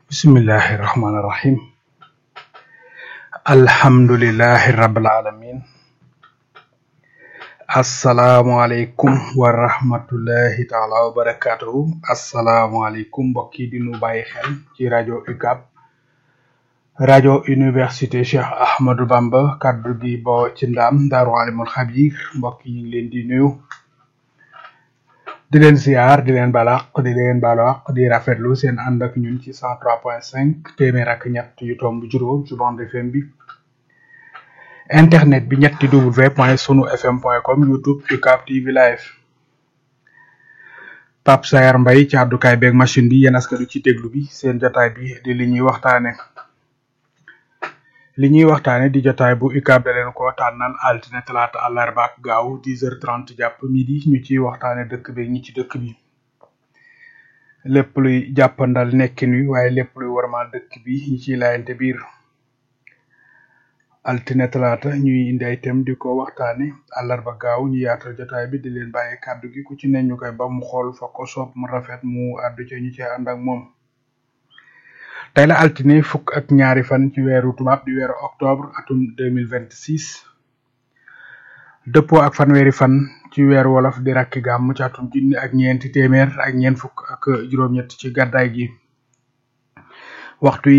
bismillahi rahmaani rahim alhamdulillahi rabbil alamin asalaamualeykum wa rahmatullahi taala wa barakatuhu asalaamualeykum mbokk yi di nu bàyyi xel ci rajo UCAB rajo université Cheikh Ahmadou Bamba kaddu gi boo ci ndaam daaru alimul xabir mbokk yi ñu ngi leen di nuyu di leen ziar di leen balaq di leen balaq di rafetlu seen ànd ak ñun ci cent trois point cinq téeméer ak ñett yu tomb juróom ci bande FM bi internet bi ñetti w point sunu fm point com youtube UCAB TV live Pape Sayar Mbaye ci àddukaay beeg machine bi yéen askanu ci déglu bi seen jotaay bi di li ñuy waxtaane li ñuy waxtaane di jotaay bu UCAB da leen ko tànnal altine talaata àllarba ak gaaw dix heures trente jàpp midi ñu ciy waxtaane dëkk bi ñi ci dëkk bi lépp luy jàppandal nekkin wi waaye lépp luy warmal dëkk bi ñi ciy laayante biir altine talaata ñuy indi ay thème di ko waxtaane àllarba gaaw ñu yaatal jotaay bi di leen bàyyi kàddu gi ku ci ne ñu koy ba mu xool fa ko soob mu rafet mu àddu ca ñu ci ànd ak moom tey la altine fukk ak ñaari fan ci weeru tubaab di weeru octobre atum deux mille vingt six dëppoo ak fanweeri fan ci weeru wolof di rakki gàmm ci atum junni ak ñeenti téeméer ak ñeent fukk ak juróom-ñett ci gàddaay gi waxtu yi